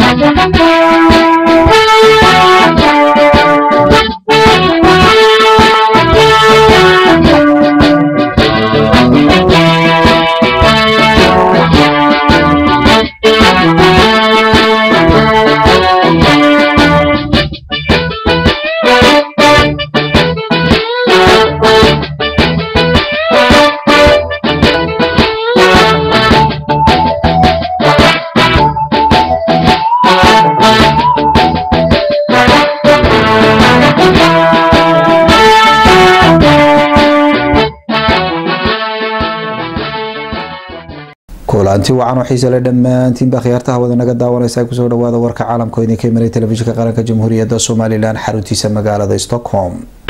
kulanti wacan oo xiise le dhammaantiinba khiyaartaha wada naga daawanaysa ay kusoo dhawaada warka caalamka oo idinka imanay telefishinka qaranka jamhuuriyadda somalilan xaruntiisa magaalada stockholm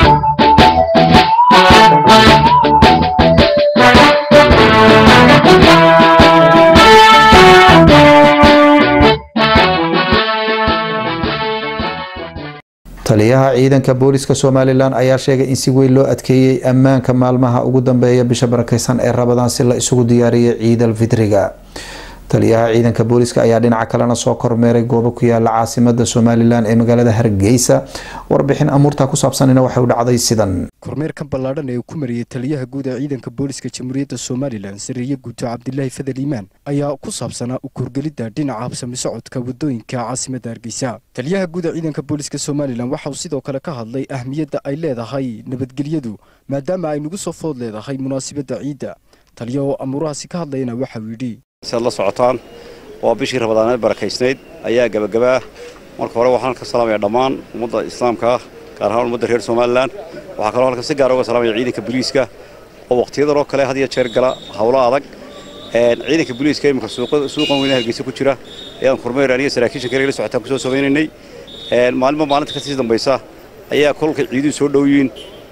taliyaha ciidanka booliska somalilan ayaa sheegay in si weyn loo adkeeyey ammaanka maalmaha ugu dambeeya bisha barakeysan ee rabadaan si la isugu diyaariyay ciidal fitriga taliyaha ciidanka booliska ayaa dhinaca kalena soo kormeeray goobo ku yaala caasimada somalilan ee magaalada hargeysa warbixin amuurta ku saabsanina waxay u dhacday sidan kormeerkan ballaadhan ee uu ku mariyey taliyaha guud ee ciidanka booliska jamhuuriyadda somalilan sareeye guuto cabdilaahi fadal iimaan ayaa ku saabsanaa u kurgelidda dhinaca habsami socodka wadooyinka caasimadda hargeysa taliyaha guud ee ciidanka booliska somalilan waxa uu sidoo kale ka hadlay ahmiyadda ay leedahay nabadgelyadu maadaama ay nagu soo food leedahay munaasabadda ciidda taliya oo amuurahaasi ka hadlayana waxa uu yidhi siaad la socotaan waa bishii rabadaaneed barakaysnayd ayaa gebagabaa marka hore waxaan ka salaamaya dhammaan ummadda islaamka ah gaar ahaan ummadda reer somalilan waxaa kaloo halkan si gaar uga salaamaya ciidanka booliiska oo wakhtiyadan oo kale had iyo jeer gala howlo adag ciidanka booliiska iminka suuqan weyne hargeysa ku jira ayaan kormeer aniga saraakiisha kale la socotaan kusoo samaynaynay maalinba maalinta ka sii dambaysa ayaa kolka ciiduhu soo dhowyiin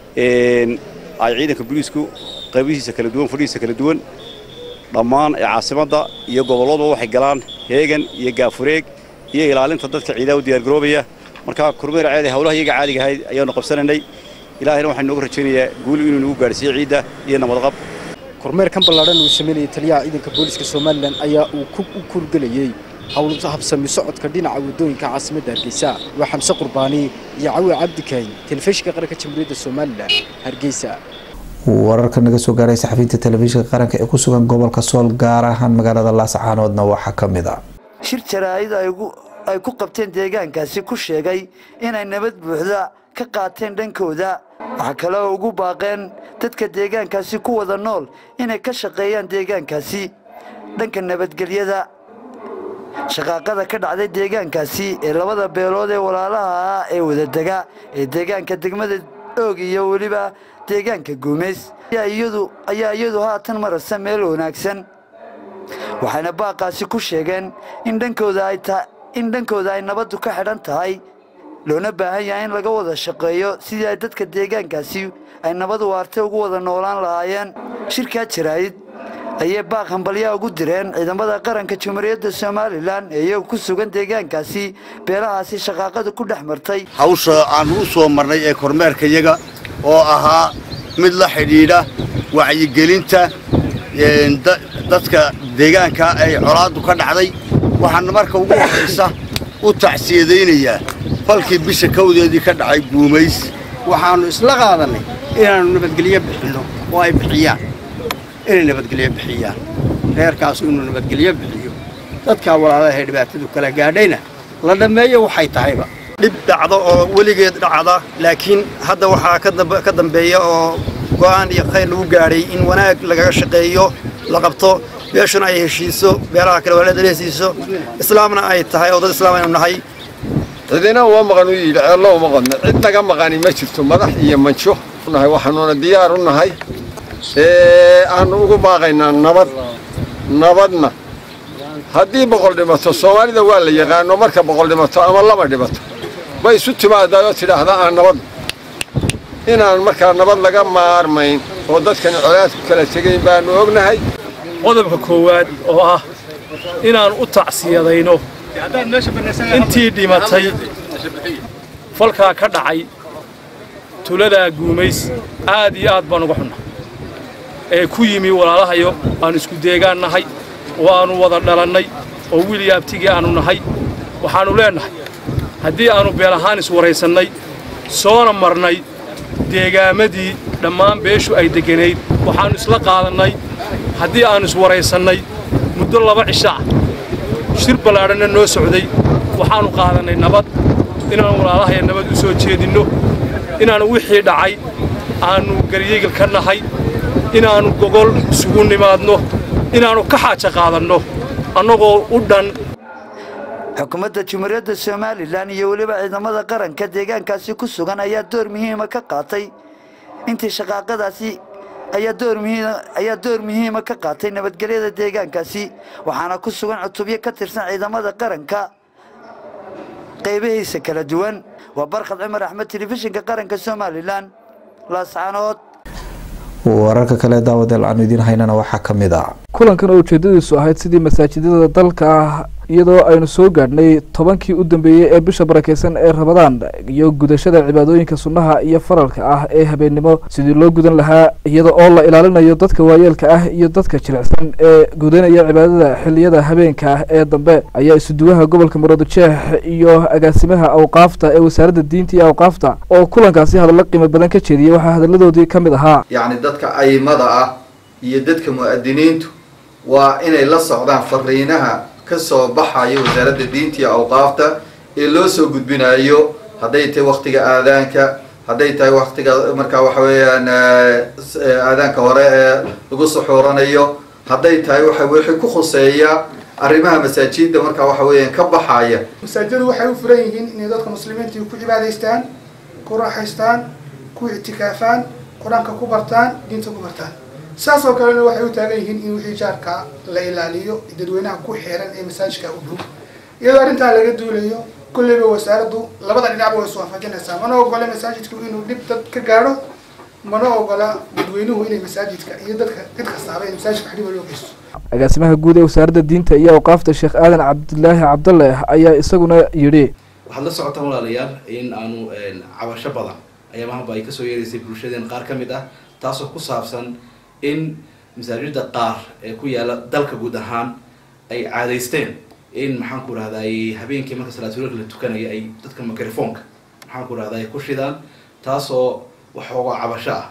ay ciidanka booliisku qaybihiisa kala duwan fadhihiisa kala duwan dhammaan ee caasimadda iyo gobolladba waxay galaan heegan iyo gaafureeg iyo ilaalinta dadka ciidaha u diyaargaroobaya markaa kormeer ceede howlaha iyaga caadiga ahayd ayaanu qabsanaynay ilaahayna waxaan nooga rajaynayaa guuli inuu nagu gaadhsiiyo ciidda iyo nabadqab kormeerkan ballaadhan uu sameynayay taliyaha ciidanka booliska somalilan ayaa uu u kurgelayey howl habsami socodka dhinaca wadooyinka caasimadda hargeysa waa xamse qurbaani iyo cawi cabdikayn telefishinka qaranka jamhuuriyadda somalilan hargeysa wararka naga soo gaaray saxafiinta telefishinka qaranka ee ku sugan gobolka sool gaar ahaan magaalada laascaanoodna waxaa ka mid a shir jaraa'id ay ku qabteen deegaankaasi ku sheegay inay nabad buuxda ka qaateen dhankooda waxaa kaloo ugu baaqeen dadka deegaankaasi ku wada nool inay ka shaqeeyaan deegaankaasi dhanka nabadgelyada shaqaaqada ka dhacday deegaankaasi ee labada beelood ee walaalaha ah ee wadadega ee deegaanka degmada oog iyo weliba deegaanka guumays ayaa iyadu haatan marasa meel wanaagsan waxayna baaqaasi ku sheegeen in dhankooda ay nabaddu ka xidhan tahay loona baahan yahay in laga wada shaqeeyo sidii ay dadka deegaankaasi ay nabad waartay ugu wada noolaan lahaayeen shirkaa jaraa'id ayay baaq hambalyaa ugu direen ciidamada qaranka jamhuuriyadda somalilan ee iyagu ku sugan deegaankaasi beelahaasi shaqaaqadu ku dhex martay hawsha aan u soo marnay ee kormeerkayaga oo ahaa mid la xidhiidha wacyigelinta dadka deegaanka ay colaaddu ka dhacday waxaana marka ugu horraysa u tacsiyadaynayaa falkii bisha kawdeedii ka dhacay guumays waxaannu isla qaadannay inaannu nabadgelyo bixinno oo ay bixiyaan inay nabadgelyo bixiyaan reerkaasu inuu nabadgelyo bixiyo dadkaa walaalaha ee dhibaatadu kala gaadhayna la dhammeeyo waxay tahayba dhib dhacdo oo weligeed dhacda laakiin hadda waxaa ka dambeeya oo go'aan iyo khayr lagu gaadhay in wanaag lagaga shaqeeyo la qabto beeshuna ay heshiiso beelaha kale walaada la heshiiso islaamna ay tahay oo dad islaam aynu nahay cidina uma maqan u yidhi ceello uma qadna cid naga maqani ma jirto madax iyo manjo nahay waxaanuuna diyaar u nahay aanu ugu baaqaynaa nabad nabadna haddii boqol dhimato soomaalida waa la yaqaano marka boqol dhimato ama laba dhimato bay isu timaadaayoo tidhaahda aan nabad inaan markaa nabad laga maarmayn oo dadkani colaadku kala tegayn baanu ognahay qodobka koowaad oo ah inaan u tacsiyadayno intii dhimatay falkaa ka dhacay tuladaa guumays aad iyo aad baan uga xunna ee ku yimi walaalahayo aan isku deegaan nahay oo aannu wada dhalannay oo wili abtigii aannu nahay waxaannu leennahay haddii aannu beel ahaan iswaraysannay soona marnay deegaamadii dhammaan beeshu ay degganayd waxaannu isla qaadannay haddii aannu iswaraysannay muddo laba cisho ah shir ballaadhanna noo socday waxaannu qaadannay nabad inaannu walaalahaya nabad u soo jeedinno inaannu wixii dhacay aannu garyegel ka nahay inaannu gogol isugu nimaadno inaannu ka xaaja qaadanno annagoo u dhan xukuumadda jumhuuriyadda somalilan iyo weliba ciidamada qaranka deegaankaasi ku sugan ayaa door muhiima ka qaatay intii shaqaaqadaasi ayaa door muhiima ka qaatay nabadgelyada deegaankaasi waxaana ku sugan cutubyo ka tirsan ciidamada qaranka qaybihiisa kala duwan waa barkhad cumar axmed telefishinka qaranka somalilan laascaanood wararka kale daawadeel aanu idiin haynana waxaa ka mid a kulankan oo ujeedadiisu ahayd sidii masaajidada dalka ah iyadoo aynu soo gaadhnay tobankii u dambeeyey ee bisha barakeysan ee rabadaan iyo gudashada cibaadooyinka sunnaha iyo faralka ah ee habeennimo sidii loo gudan lahaa iyada oo la ilaalinayo dadka waayeelka ah iyo dadka jilicsan ee gudanaya cibaadada xiliyada habeenka ah ee dambe ayaa isuduwaha gobolka muradjeex iyo agaasimaha awqaafta ee wasaaradda diinta iyo awqaafta oo kulankaasi hadallo qiimo badan ka jeediyey waxaa hadaladoodii ka mid ahaa yacni dadka aimada ah iyo dadka mu'adiniintu waa inay la socdaan fariinaha ka soo baxaya wasaaradda diinta iyo awqaafta ee loo soo gudbinayo hadday tahay waktiga aadaanka hadday tahay waktiga markaa waxa weeyaan aadaanka hore ee lagu suxuuranayo hadday tahay waxa wixii ku khuseeya arrimaha masaajidda markaa waxa weeyaan ka baxaya masaajidadu waxay u furan yihiin inay dadka muslimiinta ku cibaadaystaan ku raaxaystaan ku ictikaafaan qur-aanka ku bartaan diinta ku bartaan saas oo kalena waxay u taagan yihiin in wixii jaarka la ilaaliyo dadweynaha ku xeeran ee masaajidka u dhow iyadoo arrintaa laga duulayo kulleyba wasaaraddu labada dhinacba way iswaafajinaysaa mana ogola masaajidku inuu dhib dad ka gaadho mana ogola dadweynuhu inay masaajidka iyo dadka cid kastaaba in masaajidka wax dhiba loo geysto agaasimaha guud ee wasaaradda diinta iyo awqaafta sheekh aadan cabdilaahi cabdalle ayaa isaguna yidhi waxaad la socotaan walaalayaal in aanu cabasho badan ayaa mahanba ay kasoo yeeraysay bulshadeen qaar ka mid ah taasoo ku saabsan in masaajida qaar ee ku yaala dalka guud ahaan ay caadaysteen in maxaan ku rahday habeenkii marka salaatuulka la tukanaya ay dadka microfonka maxaan ku rahday ku shidaan taasoo waxoogaa cabasho ah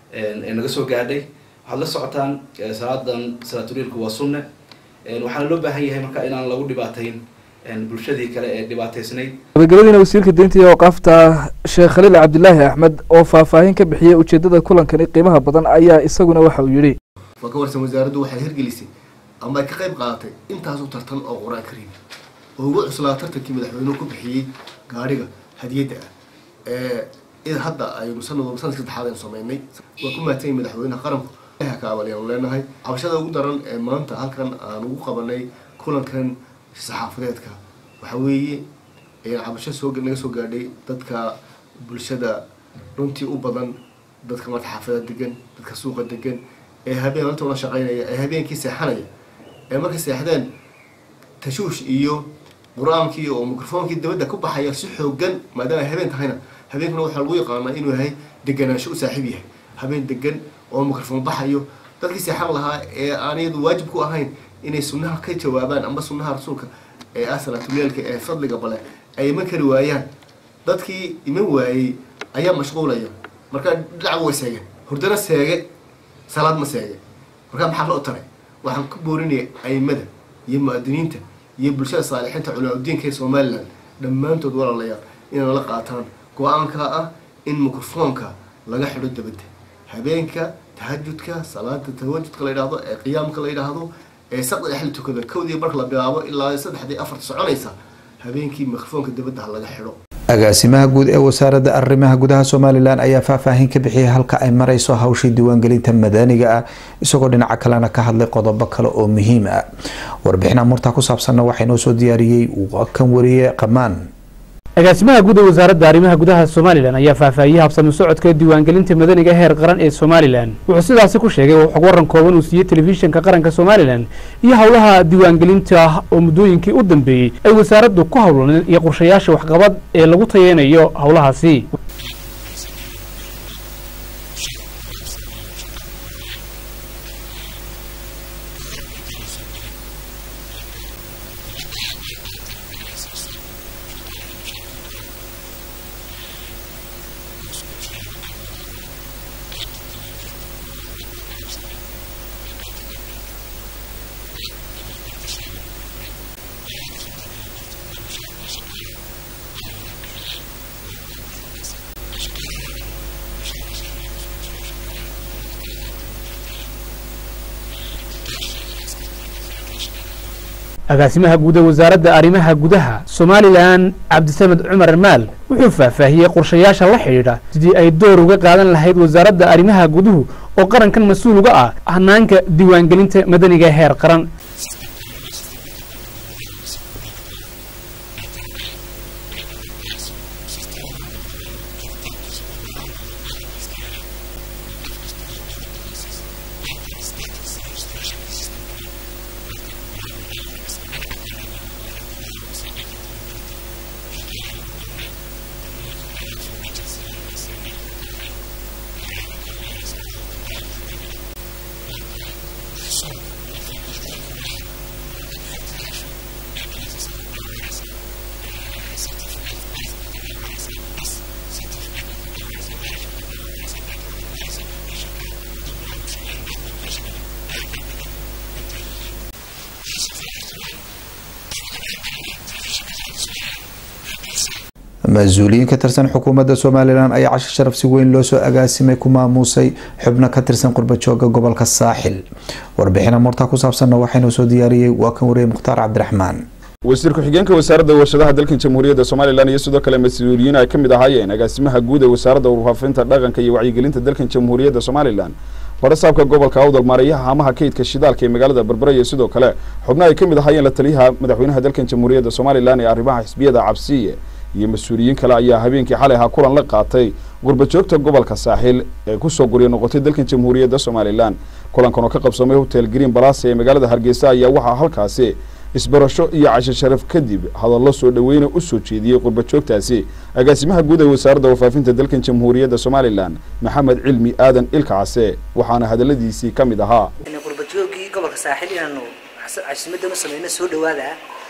ee naga soo gaadhay waxaad la socotaan salaadan salaatuulilka waa sunne waxaana loo baahan yahay marka inaan lagu dhibaatayn bulshadii kale ee dhibaataysnayd gabagabadiina wasiirka diinta iyo awqaafta sheekh khaliil cabdilaahi axmed oo faahfaahin ka bixiyey ujeedada kulankani qiimaha badan ayaa isaguna waxa uu yidhi waa ka warsan wasaaraddu waxay hirgelisay ama ay ka qayb qaadatay intaas u tartan oo qur-aan kariim oo ugu cuslaa tartankii madaxweynuhu ku bixiyey gaadhiga hadiyadda ah ee id hadda aynu sanad sanadka saddexaad aynu sameynay waa ku mahadsan madaxweynaha qaranku ka abalyaanu leenahay cabashada ugu daran ee maanta halkan aan ugu qabanay kulankan saxaafadeedka waxa weeye cabasho soo naga soo gaadhay dadka bulshada runtii u badan dadka marka xaafada degan dadka suuqa degan ee habeen maanta ula shaqaynaya ee habeenkii seexanaya ee markay seexdeen tashuush iyo qur-aankii oo microfoonkii dabadda ku baxaya si xoogan maadaama ay habeen tahayna habeenkuna waxaa lagu yaqaanaa inuu yahay deganaansho u saaxiib yahay habeen degan oo microfoon baxayo dadkii seexan lahaa ee aan iyadu waajib ku ahayn inay sunnaha ka jawaabaan amba sunnaha rasuulka ee ah salaatuleelka ee fadliga bale ay iman kari waayaan dadkii iman waayey ayaa mashquulaya marka dhinaca way seegeen hurdana seege salaad ma seege markaa maxaa loo taray waxaan ku boorinaya aimada iyo mu'adiniinta iyo bulshada saalixiinta culimaadudiinka ee somalilan dhammaantood walaalayaal inay la qaataan go-aanka ah in microfoonka laga xidho dabadda habeenka tahajudka salaada tahajudka la yidhaahdo ee qiyaamka la yidhaahdo ee saqda dhexli tukada kowdii marka la bilaabo ilaa saddexdii afarta soconaysa habeenkii mikrofoonka dabadda ha laga xidho agaasimaha guud ee wasaaradda arrimaha gudaha somalilan ayaa faahfaahin ka bixiyay halka ay marayso hawshii diiwaangelinta madaniga ah isagoo dhinaca kalena ka hadlay qodobo kale oo muhiim ah warbixina murtaa ku saabsanna waxaa inoo soo diyaariyey kan wariye qamaan agaasimaha guud ee wasaaradda arrimaha gudaha somalilan ayaa faahfaahiyey habsami socodka diiwaangelinta madaniga heer qaran ee somalilan wuxuu sidaasi ku sheegay xog waran kooban uu siiyey telefishinka qaranka somalilan iyo howlaha diiwaangelinta oo muddooyinkii u dambeeyey ay wasaaraddu ku howlaneen iyo qorshayaasha waxqabad ee lagu tayeynayo howlahaasi agaasimaha guud ee wasaaradda arrimaha gudaha somalilan cabdisamed cumar maal wuxuu faahfaahiyey qorshayaasha la xidhiidha sidii ay door uga qaadan lahayd wasaaradda arrimaha guduhu oo qarankan mas-uul uga ah hanaanka diiwaangelinta madaniga heer qaran mas-uuliyiin ka tirsan xukuumadda somalilan ayaa casho sharaf si weyn loo soo agaasimay ku maamuusay xubno ka tirsan qurbajooga gobolka saaxil warbixina murtaa ku saabsanna waxaynu soo diyaariyey waa kan wariyey mukhtaar cabdiraxmaan wasiir ku-xigeenka wasaaradda warshadaha dalkan jamhuuriyadda somalilan iyo sidoo kale mas-uuliyiin ay ka mid ahaayeen agaasimaha guud ee wasaaradda warfaafinta dhaqanka iyo wacyigelinta dalkan jamhuuriyadda somalilan barasaabka gobolka awdal maarayaha haamaha kaydka shidaalka ee magaalada berbera iyo sidoo kale xubno ay ka mid ahaayeen la taliyaha madaxweynaha dalkan jamhuuriyadda somalilan ee arrimaha xisbiyada cabsiye iyo mas-uuliyiin kale ayaa habeenkii xalay ahaa kulan la qaatay gurbajoogta gobolka saaxil ee kusoo gurya noqotay dalkan jamhuuriyadda somalilan kulankan oo ka qabsoomay hotel green balasa ee magaalada hargeysa ayaa waxaa halkaasi isbarasho iyo casho sharaf kadib hadallo soo dhaweyna u soo jeediyey qurbajoogtaasi agaasimaha guud ee wasaaradda warfaafinta dalkan jamhuuriyadda somalilan maxamed cilmi aadan ilka case waxaana hadaladiisii ka mid ahaa qurbajoogii gobolka saaxil inaanu casimadan u samayno soo dhawaada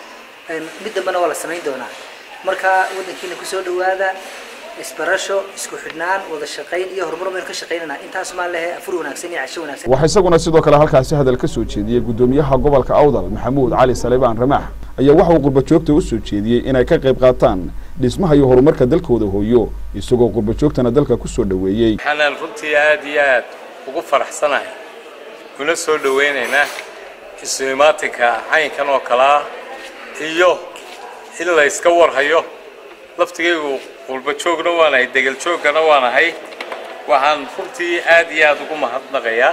mid dambena waa la samayn doonaa marka wadankiina kusoo dhawaada isbarasho isku xidhnaan wada shaqayn iyo horumar baynu ka shaqaynana intaas maan lehe afur wanaagsan iyo casho wanaagsan waxaa isaguna sidoo kale halkaasi hadal ka soo jeediyey gudoomiyaha gobolka awdal maxamuud cali salebaan ramaax ayaa waxa uu qurbajoogta u soo jeediyey inay ka qayb qaataan dhismaha iyo horumarka dalkooda hooyo isagoo qurbajoogtana dalka kusoo dhaweeyey waxaanaan runtii aad iyo aad ugu faraxsanahay kuna soo dhaweynaynaa isu imaatinka caynkan oo kale ah iyo in la iska warhayo laftigaygu qulba joogna waanahay degel jooggana waanahay waxaan runtii aad iyo aad ugu mahadnaqayaa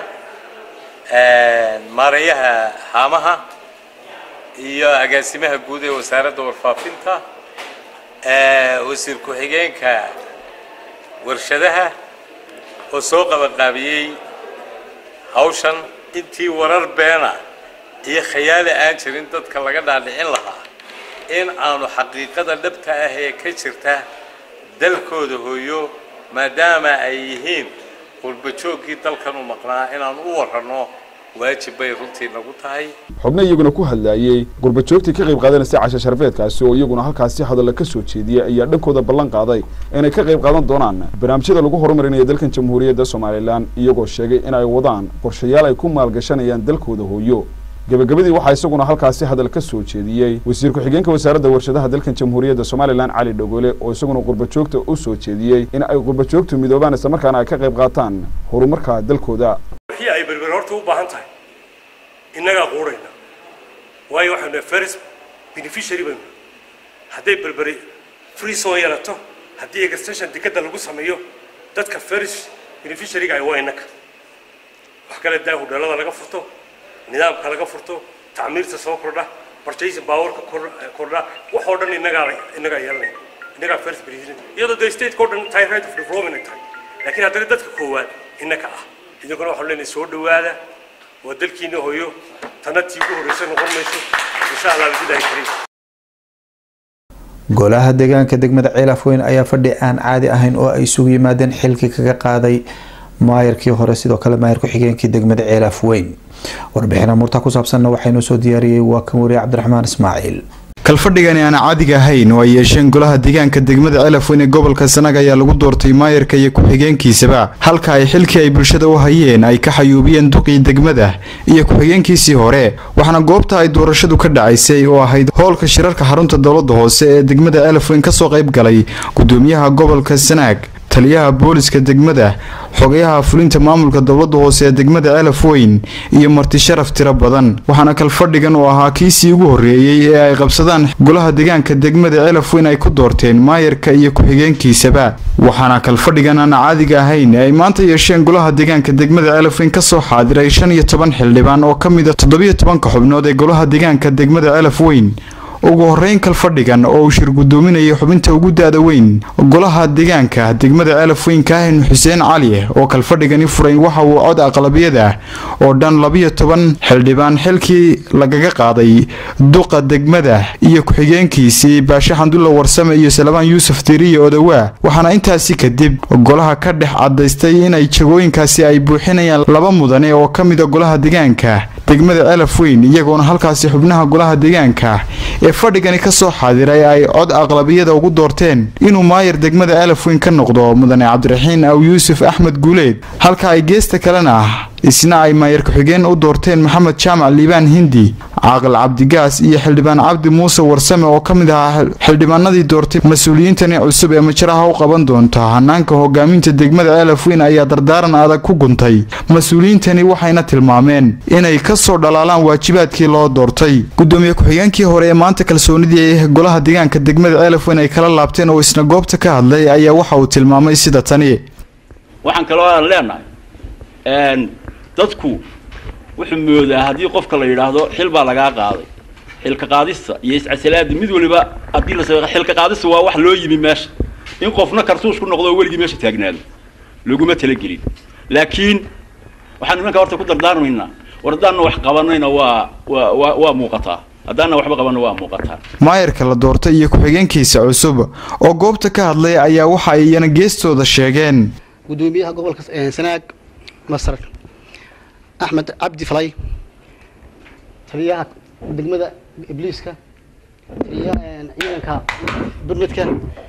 maarayaha haamaha iyo agaasimaha guud ee wasaaradda warfaafinta wasiir ku-xigeenka warshadaha oo soo qabanqaabiyey hawshan intii warar beena iyo khayaali aan jirin dadka laga dhaadhicin lahaa in aanu xaqiiqada dhabta ah ee ka jirta dalkooda hooyo maadaama ay yihiin qurbajoogkii dalkan u maqnaa inaan u waranno waajib bay runtii nagu tahay xubno iyaguna ku hadlaayey qurbajoogtii ka qayb qaadanaysa casha sharafeedkaasi oo iyaguna halkaasi hadalla ka soo jeediyey ayaa dhankooda ballan qaaday inay ka qayb qaadan doonaan barnaamijyada lagu horumarinayo dalkan jamhuuriyadda somalilan iyagoo sheegay in ay wadaan qorshayaal ay ku maalgashanayaan dalkooda hooyo gabagabadii waxaa isaguna halkaasi hadal ka soo jeediyey wasiir ku-xigeenka wasaaradda warshadaha dalkan jamhuuriyadda somalilan cali dhogole oo isaguna qurbajoogta u soo jeediyey in ay qurbajoogtu midoobaan islamarkaana ay ka qayb qaataan horumarka dalkooda wixii ay berber horta u baahan tahay innagaa quurayna waayo waxaanu first beneficiary baynu hadday berberi free soo yeelato haddii extension dekadda lagu sameeyo dadka first beneficiaryga ay waa innaga wax kale daa hudheelada laga furto nidaamka laga furto tacmiirta soo kordha barjaysi baawarka kordha wax oo dhan innagaa innagaa yeelanaya innagaa first president iyadoo dee stateka oo dhan tahay right of development ay tahay laakiin haddana dadka koowaad innaka ah idinkuna waxaanu leenahay soo dhawaada waa dalkiina hooyo tana tii ugu horreysa noqon mayso insha allah bilahi kariim golaha deegaanka degmada ceelafweyn ayaa fadhi aan caadi ahayn oo ay isugu yimaadeen xilkii kaga qaaday maayarkii hore sidoo kale maayar ku-xigeenkii degmada ceelafweyn warbixina murta ku saabsanna waxaynoo soo diyaariyey waa kan wariye cabdiraxmaan ismaaciil kalfadhigani aan caadiga ahayn oo ay yeesheen golaha deegaanka degmada celafweyn ee gobolka sanag ayaa lagu doortay maayarka iyo ku-xigeenkiisaba halka ay xilkii ay bulshada u hayeen ay ka xayuubiyeen duqii degmada iyo ku-xigeenkiisii hore waxaana goobta ay doorashadu ka dhacaysay oo ahayd hoolka shirarka xarunta dowladda hoose ee degmada celafweyn kasoo qayb galay gudoomiyaha gobolka sanaag taliyaha booliska degmada xogayaha fulinta maamulka dowladda hoose ee degmada celaf weyn iyo marti sharaf tiro badan waxaana kalfadhigan oo ahaa kiisii ugu horreeyey ee ay qabsadaan golaha deegaanka degmada celaf weyn ay ku doorteen maayarka iyo ku-xigeenkiisaba waxaana kalfadhigan aan caadiga ahayn ay maanta yeesheen golaha deegaanka degmada celaf weyn kasoo xaadiray shan iyo toban xildhibaan oo ka mid a toddobiyo tobanka xubnood ee golaha deegaanka degmada celaf weyn ugu horeyn kalfadhigan oo uu shir gudoominayay xubinta ugu da-da weyn golaha deegaanka degmada celaf weyn kaahin xuseen cali oo kalfadhigani furay waxa uu cod aqlabiyada oo dhan labiyo toban xildhibaan xilkii lagaga qaaday duqa degmada iyo ku-xigeenkiisii baashe xandulla warsame iyo salabaan yuusuf diriye odawaa waxaana intaasi kadib golaha ka dhex cadaystay inay jagooyinkaasi ay buuxinayaan laba mudane oo ka mida golaha deegaanka degmada celaf weyn iyagoona halkaasi xubnaha golaha deegaanka ee fadhigani ka soo xaadiray ay cod aqlabiyada ugu doorteen inuu maayar degmada celaf weyn ka noqdo mudane cabdiraxiin aw yuusuf axmed guuleed halka ay geesta kalena isna ay maayar ku-xigeen u doorteen maxamed jaamac liibaan hindi caaqil cabdigaas iyo xildhibaan cabdi muuse warsame oo ka mid ahaa xildhibaanadii doortay mas-uuliyiintani cusub ee majaraha u qaban doonta hanaanka hogaaminta degmada celaf weyn ayaa dardaaran adag ku guntay mas-uuliyiintani waxayna tilmaameen inay ka soo dhalaalaan waajibaadkii loo doortay gudoomiye ku-xigeenkii hore ee maanta kalsoonidii ee golaha deegaanka degmada celaf weyn ay kala laabteen oo isna goobta ka hadlay ayaa waxa uu tilmaamay sida tani waxaan kaloo aan leenahay dadku wuxuu moodaa haddii qofka la yidhaahdo xil baa lagaa qaaday xilka qaadista iyo iscasalaada mid waliba haddii la sameeyo xilka qaadista waa wax loo yimi meesha in qofna kartuush ku noqdo oo weligii meesha taagnaado laguma talagelin laakiin waxaan nimanka horta ku dardaarmaynaa war haddaanna wax qabanayna waa waa waa waa muuqataa haddaanna waxba qabanna waa muuqataa maayarka la doortay iyo ku-xigeenkiisa cusub oo goobta ka hadlay ayaa waxa ay iyana geestooda sheegeen gudoomiyaha gobolka sanaag masar axmed cabdi falay taliyaha degmada ibliiska taliyaha ciidanka burmidka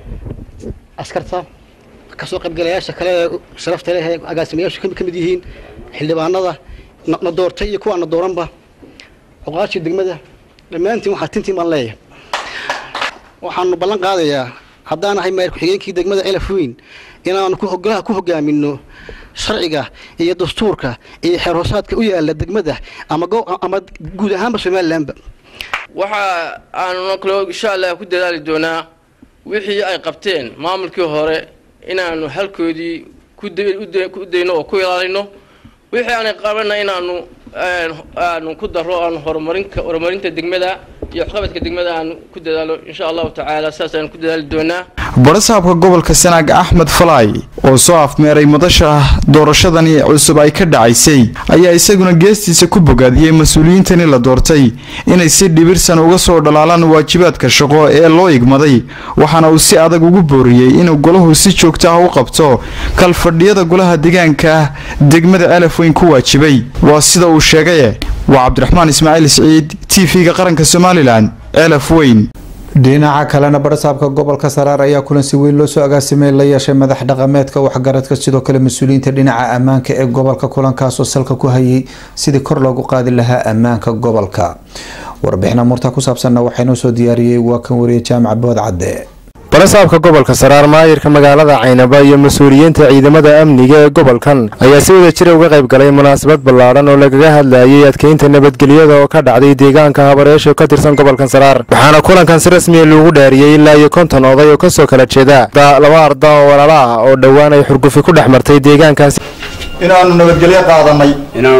askarta kasoo qaybgalayaasha kale ee sharafta leh ee agaasimayaashu ka mid yihiin xildhibaanada na doortay iyo kuwaana dooranba cuqaashii degmada dhammaantiin waxaa tintiin baan leeyahay waxaanu ballan qaadayaa haddaan ahay maayar ku-xigeenkii degmada celaf weyn inaanu golaha ku hogaamino sharciga iyo dastuurka iyo xeer hoosaadka u yaala degmada ama ama guud ahaanba somalilanba waxa aanu kale insha allah ku dadaali doonaa wixii ay qabteen maamulkii hore inaanu halkoodii ku dayno oo ku ilaalino wixii aanay qabana inaanu aanu ku daro aanu horumarinka horumarinta degmada iyo waxqabadka degmada aanu ku dadaalo insha allahu tacaala saas aanu ku dadaali doonaa barasaabka gobolka sanaag axmed falaay oo soo afmeeray madasha doorashadani cusub ay ka dhacaysay ayaa isaguna geestiisa ku bogaadiyey mas-uuliyiintani la doortay inay si dhibirsan uga soo dhalaalaan waajibaadka shaqo ee loo igmaday waxaana uu si adag ugu booriyey inuu golahu si joogta ah u qabto kalfadhiyada golaha deegaanka degmada celaf weyn ku waajibay waa sida uu sheegaye waa cabdiraxmaan ismaaciil siciid t v-ga qaranka somalilan celaf weyn dhinaca kalena barasaabka gobolka saraar ayaa kulan si weyn loo soo agaasimay la yeeshay madax dhaqameedka waxgaradka sidoo kale mas-uuliyiinta dhinaca ammaanka ee gobolka kulankaasoo salka ku hayay sidii kor loogu qaadi lahaa ammaanka gobolka warbixina murta ku saabsanna waxaynoo soo diyaariyey waa kan wariye jaamac bood cadde barasaabka gobolka saraar maayirka magaalada caynaba iyo mas-uuliyiinta ciidamada amniga ee gobolkan ayaa si wada jira uga qayb galay munaasabad ballaadhan oo lagaga hadlayay adkeynta nabadgelyada oo ka dhacday deegaanka habareesho ka tirsan gobolkan saraar waxaana kulankan si rasmiya loogu dhaariyey ilaa iyo konton oday oo kasoo kala jeeda laba arda oo walaala ah oo dhowaan ay xurgufi ku dhex martay deegaankaasi inaanu nabadgelyo qaadanay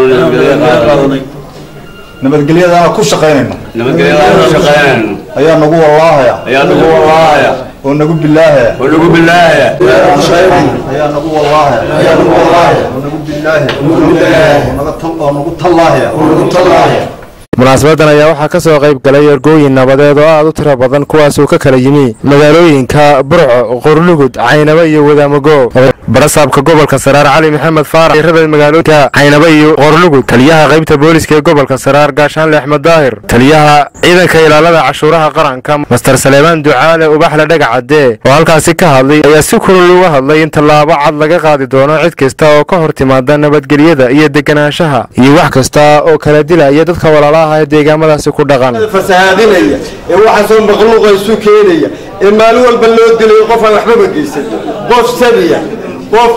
nabadgelyadaana ku shaqaynayno ayaa nagu wallaahaya oo nagu bilaahaya oo nagu bilaahaya ayaa nagu wallaahaya ayaa nagu wallaahaya oo nagu bilaahaya oo nagu bilaahaya oo nagu tallaahaya oo nagu tallaahaya munaasabadan ayaa waxaa ka soo qayb galay ergooyin nabadeed oo aad u tiro badan kuwaasoo ka kala yimi magaalooyinka burco qorlugud caynaba iyo wadaamago barasaabka gobolka saraar cali maxamed faarax rabay magaalooyinka caynaba iyo qorlugud taliyaha qaybta booliska ee gobolka saraar gaashaanle axmed daahir taliyaha ciidanka ilaalada cashuuraha qaranka master saleebaan ducaale ubaxle dhagacadee oo halkaasi ka hadlay ayaa si kulul uga hadlay in tallaabo cad laga qaadi doono cid kasta oo ka hor timaada nabadgelyada iyo deganaanshaha iyo wax kasta oo kala dilaya dadka walaalaha ee deegaamadaasi ku dhaqan fasahaadinaya ee waxaasoo makhluuqa isu keenaya ee maalin walba loo dilayo qof aan waxbaba geysan qof sabiya qof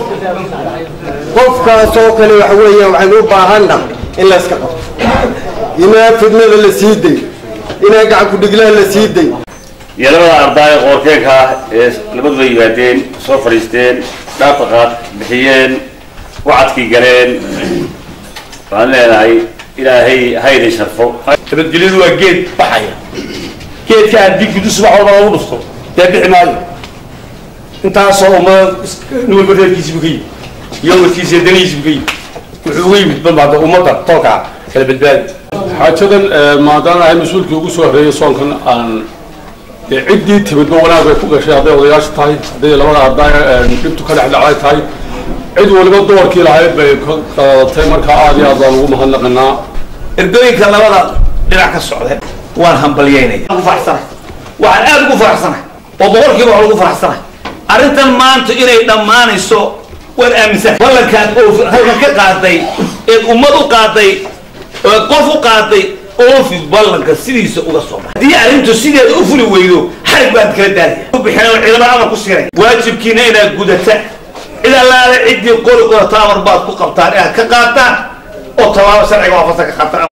qofkaasoo kale waxa weeyaan waxaynu u baahanna in la iska qabto inaa fidnada la sii day inaa gacanku dhiglaha la sii day iyo labada ardaaya qoorkeenka ah ee labaduba yimaadeen soo fadhiisteen dhaafaqaad bixiyeen wacadkii galeen waxaan leenahay ilaahay haydin sharfo nabadgelyadu waa geed baxaya geedka haddii gudu subax walba lagu dhufto dee bixi maayo intaasoo ummada nin walba reerkiisibu ka yimid iyo wadkiisa iyo danihiisibu ka yimid wuxuu uga yimid banbaada ummadda tolka kala badbaadi xaajadan maadaama ahay mas-uulkii ugu soo horreeyay soonkan aan dee ciddii timidba wanaag bay ku gashay hadday odayaasha tahay hadday labada ardaaya dhibtu ka dhexdhacday tahay cid waliba doorkii lahayd bay ka qaadatay markaa aad iyo aad baan ugu mahadnaqinaa ergooyinka labada dhinac ka socda waan hambalyeynaya ugu faraxsanahay waxaan aad ugu faraxsanahay oo boqolkiiba waxaan ugu faraxsanahay arrintan maanta inay dhammaanayso waan aaminsan ballankaan oo halkan ka qaaday eed ummad u qaaday ood qof u qaaday oofi ballanka sidiisa uga soo baxay haddii arrintu sideeda u fuli weydo xarig baan kala daalaya u bixin oo ciidamada amar ku siinay waajibkiina inaad gudata cid allaale ciddii qori qorata amar baad ku qabtaan inaad ka qaataan oo tallaabo sharciga waafaqsan ka qaataan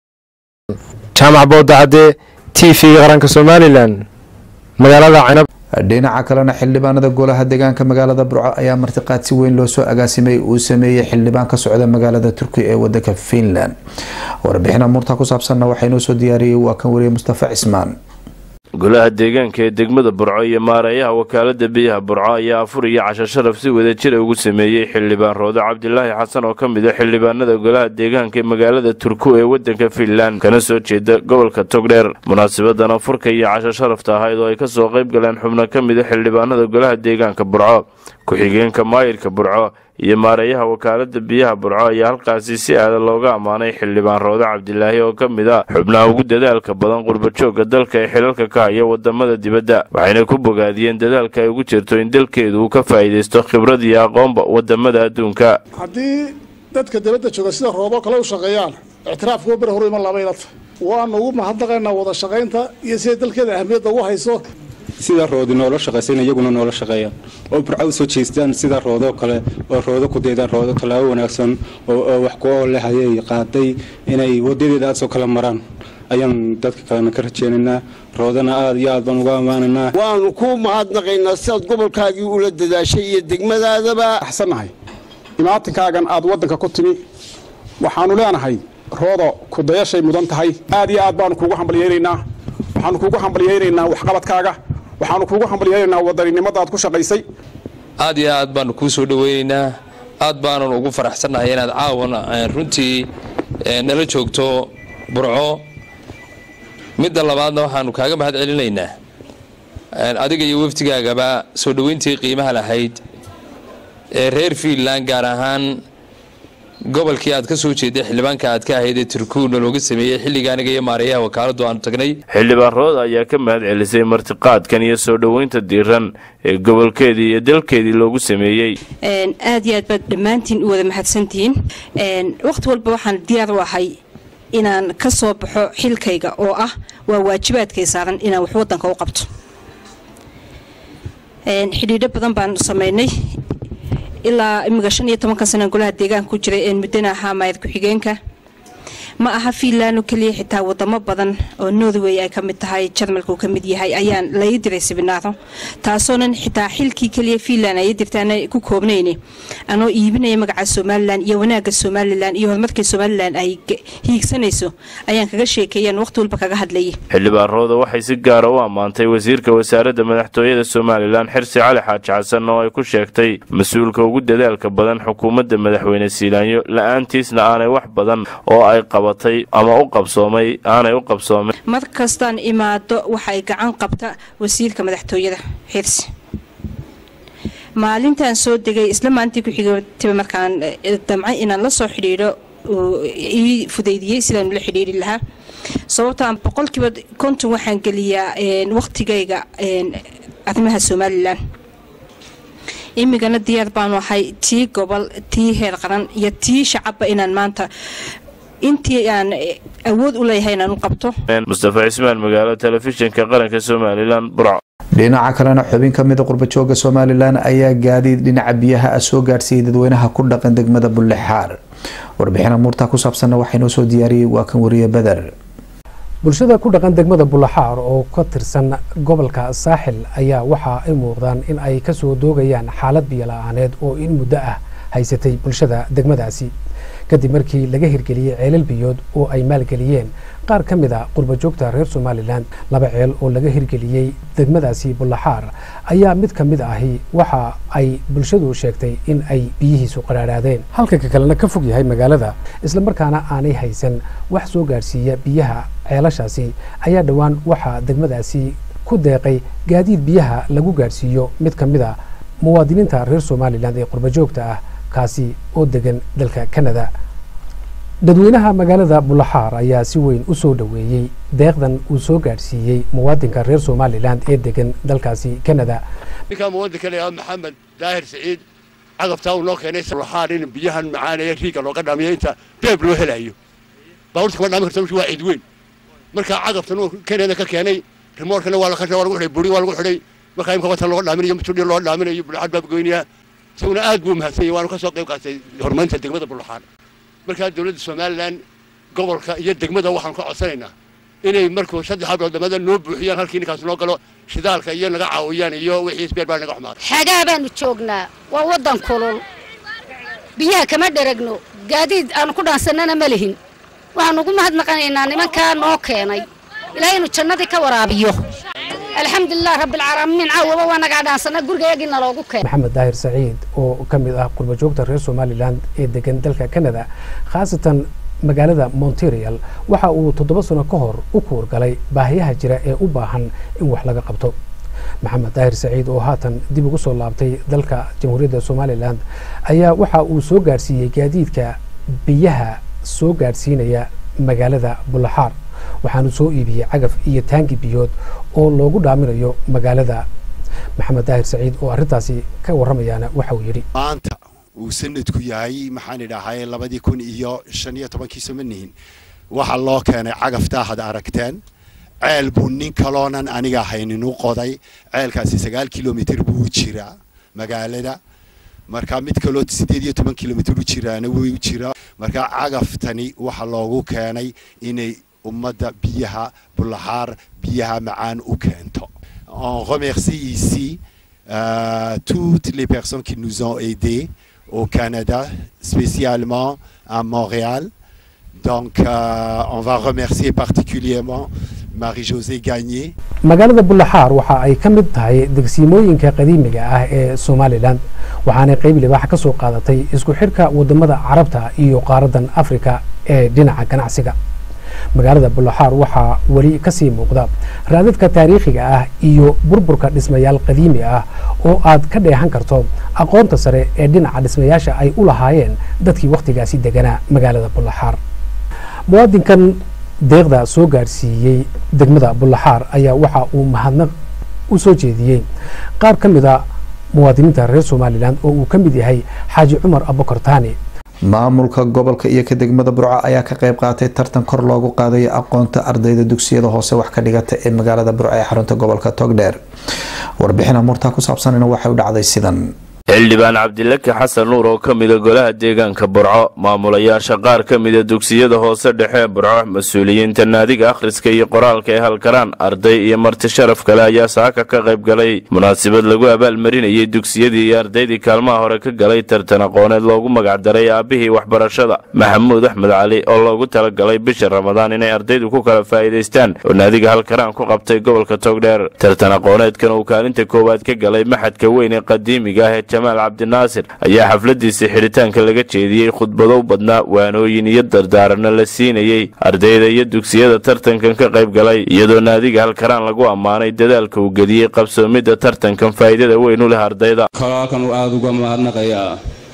jaamac boodacade t v qaranka somalilan magaalada canab dhinaca kalena xildhibaanada golaha deegaanka magaalada burco ayaa martiqaad si weyn loo soo agaasimay uu sameeyey xildhibaan ka socda magaalada turkiya ee wadanka finland warbixin amuurta ku saabsanna waxaa inoo soo diyaariyey waa kan wariye mustafa cismaan golaha deegaanka ee degmada burco iyo maareeyaha wakaalada biyaha burco ayaa afur iyo casho sharaf si wada jira ugu sameeyey xildhibaan roode cabdilaahi xasan oo ka mid a xildhibaanada golaha deegaanka ee magaalada turku ee wadanka finland kana soo jeeda gobolka togdheer munaasabadan afurka iyo casho sharafta ahayd oo ay kasoo qayb galeen xubno ka mid a xildhibaanada golaha deegaanka burco ku-xigeenka maayirka burco iyo maareeyaha wakaalada biyaha burco ayaa halkaasi si aada looga ammaanay xildhibaan roode cabdilaahi oo ka mid ah xubnaha ugu dadaalka badan qurbajooga dalka ee xilalka ka haya wadamada dibadda waxayna ku bogaadiyeen dadaalka ay ugu jirto in dalkeedu uu ka faa'iidaysto khibrad iyo aqoonba wadamada adduunka haddii dadka dibadda jooga sida rooboo kale u shaqeeyaan ictiraafkuwa beri horu iman labayla tahay waanu ugu mahadnaqaynaa wada shaqaynta iyo siday dalkeeda ahmiyadda ugu hayso sida roodi noola shaqaysan iyaguna noola shaqeeyaan oo burca u soo jeestaan sida roodoo kale oo roodo ku daydaan roodo tallaabo wanaagsan oo wax ku oole hayay qaaday inay wadadeeda aad soo kala maraan ayaan dadka kalena ka rajeynaynaa roodana aad iyo aad baan uga ammaanaynaa waanu ku mahadnaqaynaa sidaad gobolkaagii ula dadaashay iyo degmadaadaba axsannahay imaatinkaagan aad waddanka ku timi waxaanu leenahay roodo kudayashay mudan tahay aad iyo aad baanu kuugu hambalyeynaynaa waxaanu kuugu hambalyeynaynaa waxqabadkaaga waxaanu kuugu hambalyeynaynaa wadaninimada aad ku shaqaysay aad iyo aad baanu kuu soo dhoweynaynaa aad baanan ugu faraxsannahay inaad caawana runtii nala joogto burco midda labaadna waxaanu kaaga mahad celinaynaa adiga iyo wafdigaagaba soo dhoweyntii qiimaha lahayd ee reer fiinland gaar ahaan gobolkii aad ka soo jeeday xildhibaanka aad ka ahayd ee turkuuna looga sameeyey xilliga aniga iyo maareeyaha wakaaladu aanu tagnay xildhibaan rood ayaa ka mahad celisay martiqaadkan iyo soo dhoweynta diiran ee gobolkeedii iyo dalkeedii loogu sameeyey aad iyo aad baad dhammaantiin u wada mahadsantihiin wakhti walba waxaan diyaar u ahay inaan ka soo baxo xilkayga oo ah waa waajibaadkay saaran inaan wax wadanka u qabto xidhiidho badan baan samaynay ilaa imika shan iyo tobankan sana golaha deegaanka ku jiray een muddana ahaa maayad ku-xigeenka ma aha fiinland oo keliya xitaa wadamo badan oo northway ay ka mid tahay jarmalka uu ka mid yahay ayaan lai diray sibinaaro taasoonan xitaa xilkii keliya fiinland ay dirtaan ku koobnayni anoo iibinaya magaca somalilan iyo wanaagga somalilan iyo horumarkii somalilan ay hiigsanayso ayaan kaga sheekeeyaan waqti walba kaga hadlayay xildhibaan rooda waxay si gaara u ammaantay wasiirka wasaaradda madaxtooyada somalilan xirsi cali xaaji xasan oo ay ku sheegtay mas-uulka ugu dadaalka badan xukuumadda madaxweyne siilaanyo la-aantiisna aanay wax badan oo ay qabatay ama u qabsoomay aanay u qabsoomin mar kastaan imaado waxay gacan qabta wasiirka madaxtooyada xirsi maalintaan soo degay isla maalintii ku-xigatiba markaan damcay inaan la soo xidhiidho ii fudaydiyey sidaan ula xidhiiri lahaa sababtaan boqolkiiba konton waxaan geliyaa waqtigayga arrimaha somalilan imigana diyaar baanu ahay tii gobol tii heer qaran iyo tii shacabba inaan maanta intii aan awood u leeyahay inaan u qabto mustafa cismaan magaalo telefishinka qaranka somalilan burco dhinaca kalena xubin ka mida qurbajooga somalilan ayaa gaadiid dhinaca biyaha ah soo gaadhsiiyey dadweynaha ku dhaqan degmada bullexaar warbixin amuurtaa ku saabsanna waxaa inoo soo diyaariyey waa kan wariye beder bulshada ku dhaqan degmada bullaxaar oo ka tirsan gobolka saaxil ayaa waxa ay muuqdaan in ay kasoo doogayaan xaalad biyo la-aaneed oo in muddo ah haysatay bulshada degmadaasi kadib markii laga hirgeliyey ceelal biyood oo ay maalgeliyeen qaar ka mid a qurbajoogta reer somalilan laba ceel oo laga hirgeliyey degmadaasi bullaxaar ayaa mid ka mid ahi waxa ay bulshadu sheegtay in ay biyihiisu qaraadhaadeen halka ka kalena ka fog yahay magaalada islamarkaana aanay haysan wax soo gaadhsiiya biyaha ceelashaasi ayaa dhowaan waxaa degmadaasi ku deeqay gaadiid biyaha lagu gaadhsiiyo mid ka mid a muwaadiniinta reer somalilan ee qurbajoogta ah kaasi oo degan dalka canada dadweynaha magaalada bullaxaar ayaa si weyn u soo dhoweeyey deeqdan uu soo gaadhsiiyey muwaadinka reer somalilan ee degan dalkaasi canada ninkaa muwaadinka la yidhahdo maxamed daahir siciid cagabtaa uu noo keenay bullaxaar in biyahan macaanaya riiga looga dhaamiyo inta beeb loo helayo baabuurta kama dhaami karta meeshu waa cid weyn markaa cagabtan uu kenada ka keenay rimoorkana waa la waa lagu xidhay buri waa lagu xidhay markaa imka watan looga dhaaminayo mutudhi loo dhaaminayo bullaxaar baa goynayaa isaguna aad buu mahadsan yahay waanu ka soo qayb qaatay horumarinta degmada bullaxaar markaa dowladda somalilan gobolka iyo degmada waxaan ka codsanaynaa inay markuu saddex hablood dhamada noo buuxiyaan halkii ninkaas noo galo shidaalka iyo naga caawiyaan iyo wixii isbeer baa naga xumaaday xagaa baanu joognaa waa waddan kulul biyaha kama dheragno gaadiid aanu ku dhaansannana ma lihin waxaanu ugu mahadnaqanaynaa nimankaa noo keenay ilaahay inuu jannadii ka waraabiyo alxamdulilah rabbilcaalamiin caawaba waa nagaa dhaansana gurigayagii naloogu keenay maxamed daahir saciid oo ka mid ah qurbajoogta reer somalilan ee degan dalka canada khaasatan magaalada monterial waxa uu toddoba sano ka hor u kuurgalay baahiyaha jira ee u baahan in wax laga qabto maxamed daahir saciid oo haatan dib ugu soo laabtay dalka jamhuuriyadda somalilan ayaa waxa uu soo gaadhsiiyey gaadiidka biyaha soo gaadhsiinaya magaalada bullaxaar waxaanu soo iibiyey cagaf iyo taangi biyood oo loogu dhaaminayo magaalada maxamed daahir saciid oo arrintaasi ka warramayaana waxa uu yidhi maanta uu sanadku yahay maxaan idhahay labadii kun iyo shan iyo tobankii somanihin waxaa loo keenay cagaftaa had aragteen ceel buu nin kaloonan aniga haynin u qoday ceelkaasi sagaal kilomitir buu u jiraa magaalada marka mid kaloo sideed iyo toban kilomitir u jiraana way u jiraa marka cagaftani waxaa loogu keenay inay ummadda biyaha bullaxaar biyaha macaan u keento on remercie ici euh, toutes les personnes qui nous ont aidés au Canada, spécialement à Montréal. Donc, euh, on va remercier particulièrement Marie-Josée Gagné. magaalada bullaxaar waxa ay ka mid tahay degsiimooyinka qadiimiga ah ee somalilan waxaanay qayb libaax ka soo qaadatay isku xidhka wadamada carabta iyo qaaradan afrika ee dhinaca ganacsiga magaalada bullaxaar waxaa weli kasii muuqda raadadka taariikhiga ah iyo burburka dhismayaal qadiimi ah oo aad ka dheehan karto aqoonta sare ee dhinaca dhismayaasha ay u lahaayeen dadkii wakhtigaasi deganaa magaalada bullaxaar muwaadinkan deeqda soo gaadhsiiyey degmada bullaxaar ayaa waxa uu mahadnaq u soo jeediyey qaar ka mid a muwaadiniinta reer somalilan oo uu ka mid yahay xaaji cumar abukar taani maamulka gobolka iyo ka degmada burco ayaa ka qayb qaatay tartan kor loogu qaadayo aqoonta ardayda dugsiyada hoose wax ka dhigata ee magaalada burco ee xarunta gobolka togdheer warbixin amurtaa ku saabsanina waxay u dhacday sidan xildhibaan cabdilaki xasan nuur oo ka mida golaha deegaanka burco maamulayaasha qaar ka mida dugsiyada hoose dhexe ee burco mas-uuliyiinta naadiga akhriska iyo qoraalka ee halkaraan arday iyo marti sharaf kale ayaa saaka ka qayb galay munaasabad lagu abaalmarinayay dugsiyadii iyo ardaydii kaalmaha hore ka galay tartan aqooneed loogu magacdaray aabihii waxbarashada maxamuud axmed cali oo loogu talagalay bisha ramadaan inay ardaydu ku kala faa'iidaystaan oo naadiga halkaraan ku qabtay gobolka togdheer tartan aqooneedkan uu kaalinta koowaad ka galay maxadka weyn ee qadiimiga ah ee jamaal cabdinaasir ayaa xafladiisa xidhitaanka laga jeediyey khudbadow badnaa waanooyin iyo dardaaranno la siinayey ardayda iyo dugsiyada tartankan ka qayb galay iyadoo naadiga halkaraan lagu ammaanay dadaalka uu gediyey qabsoomidda tartankan faa'iidada weyn u leh ardayda halkan aada uga mahadnaqayaa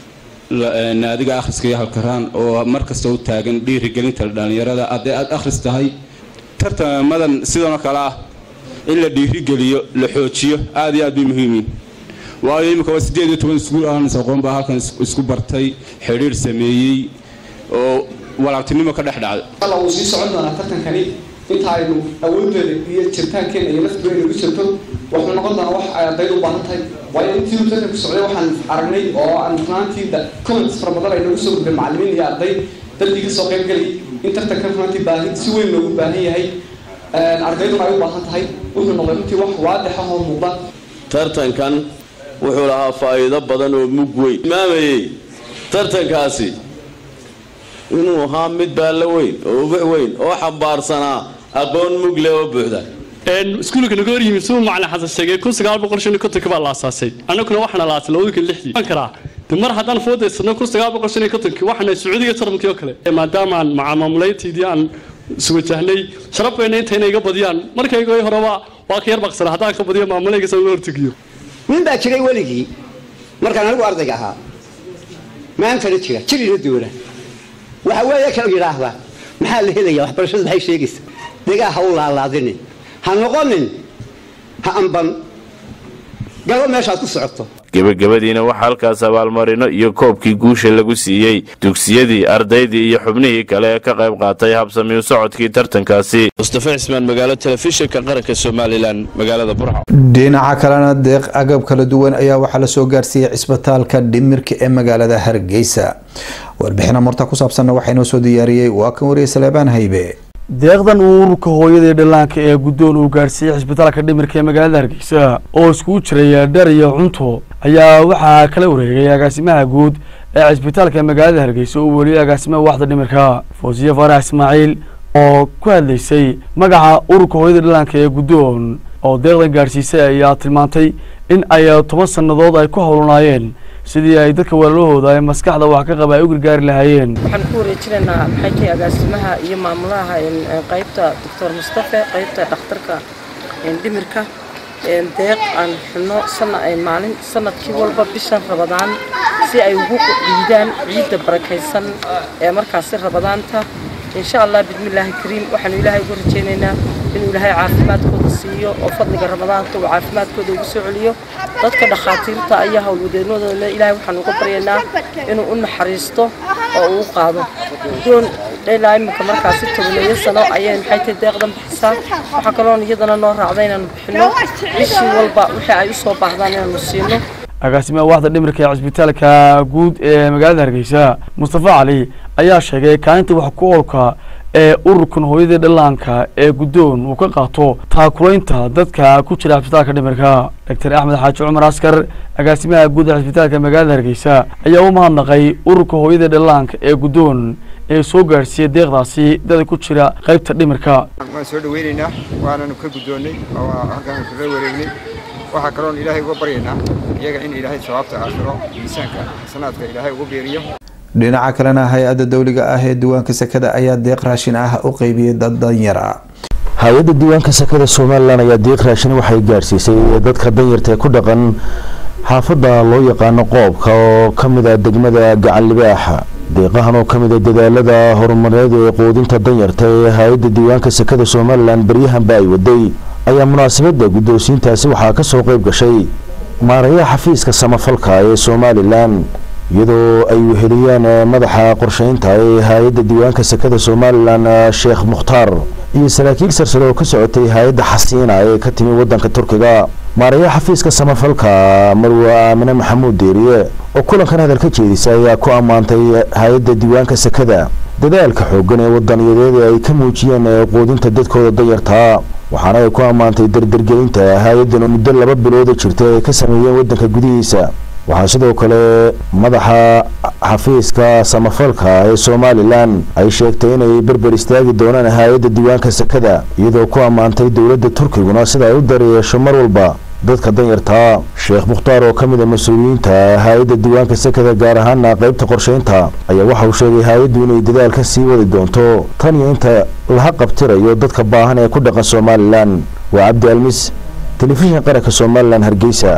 naadiga akhriska iyo halkaraan oo mar kasta u taagan dhiirigelinta dhallinyarada hadday aad akhris tahay tartamadan sidanoo kale ah in la dhiirigeliyo la xoojiyo aad iyo aad bay muhiimiin waayo imika waa sideed iyo toban iskuul ahans aqoon baa halkan isku bartay xidhiir sameeyey oo walaabtinimo ka dhex dhacday alla wuu sii socon doonaa tartankani inta aynu awoodeeda iyo jiritaankeena iyo laftigeena igu jirto wuxuu noqon doonaa wax ay ardaydu u baahan tahay waayo intii uu tartanku socday waxaan aragnay oo aan runaantii comments fara badan ay nagu soo gudbeen macallimiin iyo arday dadkii kasoo qayb gelay in tartanka runaantii baahi si weyn loogu baahan yahay ardayduna ay u baahan tahay wuxuu noqday runtii wax waadix ah oo muuqda tartankan wuxuu lahaa faa'iido badan oo mug weyn imaamayey tartankaasi inuu ahaa mid baallo weyn oo ubax weyn oo xambaarsanaa aqoon mug leh oo buuxda iskuulka naga hor yimid siduu macalin xasan sheegay kun sagaal boqol shan iyo kontonka baa la aasaasay annaguna waxaana la aasay labada kun lixdii waan karaa de mar haddaan foodaysano kun sagaal boqol shan iyo kontonkii waxaana sacuudiga tarmankii oo kale maadaamaan macaamamulayntiidii aan iswajahnay sharaf bayna intayna iga badiyaan markayga horeba waa ka yar baqsana haddaan ka badiyo maamulayga sa uga hortegiyo nin baa jiray weligii markaan anigu ardayga ahaa maantana jira jirina doona waxa weeye kala yidhaahda maxaa la helaya waxbarashadu maxay sheegaysa degaa ha u laalaadinin ha noqonin ha amban galo meeshaad ku socoto gebagabadiina waxaa halkaas abaalmarino iyo koobkii guusha lagu siiyey dugsiyadii ardaydii iyo xubnihii kale ee ka qayb qaatay habsamiyu socodkii tartankaasi mustafa cismaan magaalo telefishinka qaranka somalilan magaalada burco dhinaca kalena deeq agab kala duwan ayaa waxaa lasoo gaarsiiyey cisbitaalka dhimirka ee magaalada hargeysa warbixina murta ku saabsanna waxaa inoo soo diyaariyey waa kan wariye saleebaan haybe deeqdan uu ururka hooyada ee dhallaanka ee guddoon uu gaarsiiyey cisbitaalka dhimirka ee magaalada hargeysa oo iskugu jiray dhar iyo cunto ayaa waxaa kala wareegay agaasimaha guud ee cisbitaalka magaalada hargeysa oo weliyay agaasimaha waaxda dhimirka foosiye faarax ismaaciil oo ku hadlaysay magaca ururka hooyada dhallaanka ee guddoon oo deeqdan gaarsiisay ayaa tilmaantay in ay toban sannadood ay ku howlanaayeen sidii ay dadka walaalahooda ee maskaxda wax ka qaba ay u gargaari lahaayeen waxaan ku wareejinaynaa maxay tahay agaasimaha iyo maamulaha qaybta doctor mustafe qaybta dhakhtarka dhimirka deeq aan xubno sana maalin sanadkii walba bishan rabadaan si ay ugu dhiidaan ciidda barakaysan ee markaasi rabadaanta insha allah bismillaahi kariim waxaanu ilaahay ugu rajaynaynaa inuu ilaahay caafimaadkooda siiyo oo fadliga ramadaanka uu caafimaadkooda ugu soo celiyo dadka dhakhaatiirta ayaa howlwadeenadooda ilaahay waxaanu uga baryaynaa inuu u naxariisto oo uu u qaado doon ilaa iminka markaasi tobaneeyo sano ayay maxay tahay deeqdan bixisaa waxaa kaloon iyadana noo raacda inaanu bixino bishii walba wixii ay u soo baahdaan inaanu siino agaasimaha waaxda dhimirka ee cisbitaalka guud ee magaalada hargeysa mustafa cali ayaa sheegay kaalinta wax ku oolka ee ururkan hooyadii dhallaanka ee guddoon uu ka qaato taakulaynta dadka ku jira cisbitaalka dhimirka doctor axmed xaaji cumar askar agaasimaha guud ee cisbitaalka magaalada hargeysa ayaa u mahadnaqay ururka hooyadii dhallaanka ee guddoon ee soo gaarsiiyey deeqdaasi dada ku jira qaybta dhimirka waan soo dhaweynaynaa waananu ka guddoonnay oo halkaan kaga wareegnay waxaa kaloon ilaahay uga baryaynaa iyaga in ilaahay sawaabta aakhiro miisaanka xasanaadka ilaahay ugu beeriyo dhinaca kalena hay-adda dowliga ah ee diiwaanka sekada ayaa deeq raashin ah u qeybiyey dad danyar ah hay-adda diiwaanka sekada somalilan ayaa deeq raashin waxay gaarsiisay dadka danyarta ee ku dhaqan xaafadda loo yaqaano qoobka oo ka mid ah degmada gacan libaaxa deeqahan oo ka mid a dadaalada horumareed ee quudinta danyarta ee hay-adda diiwaanka sekada somalilan baryahanba ay waday ayaa munaasabadda guddoonsiintaasi waxaa ka soo qayb gashay maarayaha xafiiska samafalka ee somalilan iyadoo ay weheliyeen madaxa qorsheynta ee hay-adda diiwaanka sekada somalilan sheekh mukhtaar iyo saraakiil sarsare oo ka socotay hay-adda xasiina ee ka timi waddanka turkiga maarayaha xafiiska samafalka marwe aamine maxamuud deeriye oo kulankan hadal ka jeedisa ayaa ku ammaantay hay-adda diiwaanka sekada dadaalka xooggan ee wadaniyadeed ee ay ka muujiyeen quudinta dadkooda danyartaa waxaana ay ku ammaantay dardargelinta hay-addan muddo laba bilooda jirta ay ka sameeyeen waddanka gudihiisa waxaa sidoo kale madaxa xafiiska samafalka ee somalilan ay sheegtay inay berber istaagi doonaan hay-adda diiwaanka sekada iyadoo ku ammaantay dowladda turkiguna sida ay u daryeesho mar walba dadka danyartaa sheekh mukhtaar oo ka mid a mas-uuliyiinta hay-adda diiwaanka sekada gaar ahaana qaybta qorsheynta ayaa waxa uu sheegay hay-addu inay dadaal ka sii wadi doonto tan iyo inta laha qabtirayo dadka baahan ee ku dhaqan somalilan waa cabdi almis telefishinka qaranka somalilan hargeysa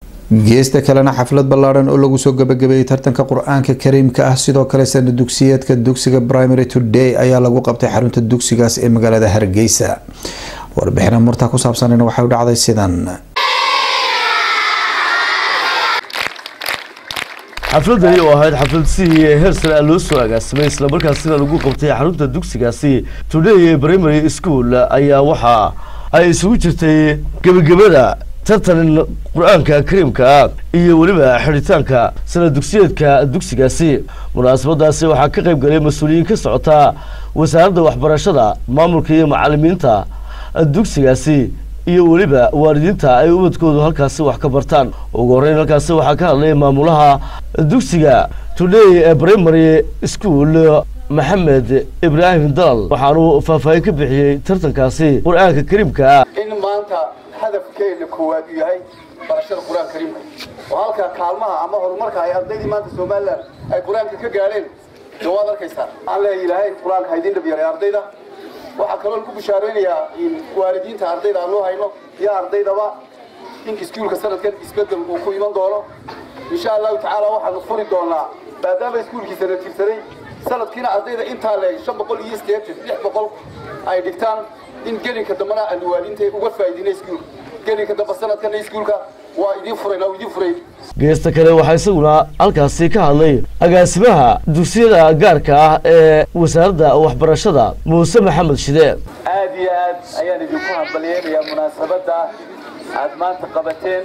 geesta kalena xaflad ballaadhan oo lagu soo gabagabeeyey tartanka qur-aanka kariimka ah sidoo kale sana dugsiyeedka dugsiga primary today ayaa lagu qabtay xarunta dugsigaas ee magaalada hargeysa warbixina murta ku saabsanina waxay u dhacday sidan xafladani oo ahayd xaflad si heer sare ah loo soo agaasimay islamarkaasina lagu qabtay xarunta dugsigaasi today primary school ayaa waxa ay isugu jirtay gebagabada tartan qur-aanka kariimka ah iyo weliba xidhitaanka sana dugsiyeedka dugsigaasi munaasabadaasi waxaa ka qayb galay mas-uuliyiin ka socota wasaaradda waxbarashada maamulka iyo macalimiinta dugsigaasi iyo weliba waalidiinta ay ubadkoodu halkaasi wax ka bartaan ugu horreyn halkaasi waxaa ka hadlay maamulaha dugsiga today primary school maxamed ibraahim dalal waxaanu faahfaahin ka bixiyey tartankaasi qur-aanka kariimka ah in maanta hadafkeena koowaad uu yahay barashada qur-aanka kariimka oo halka kaalmaha ama horumarka ay ardaydii maanta somalilan ay qur-aanka ka gaadheen dee waad arkaysaa aan leeyahay ilaahay qur-aanka haydin dhab yaray ardayda waxaa kaloo ku bishaaraynayaa in waalidiinta ardayda aan loo hayno iyo ardaydaba in iskuulka sanadkan isbedel uu ku iman doono insha allahu tacaala waxaanu furi doonaa maadaama iskuulkiisa la tirsaday sanadkiina ardayda intaa leeg shan boqol iyo sideetan lix boqol ay dhigtaan in gelinka dambena aanu waalidiinta uga faa'iidinay iskuulka gelinka dambe sanadkana iskuulka waa idiin furayn waa idiin furayn geesta kale waxaa isaguna halkaasi ka hadlay agaasimaha dugsiyada gaarka ah ee wasaaradda waxbarashada muuse maxamed shide aad iyo aad ayaan idinku hambalyeynayaa munaasabadda aad maanta qabateen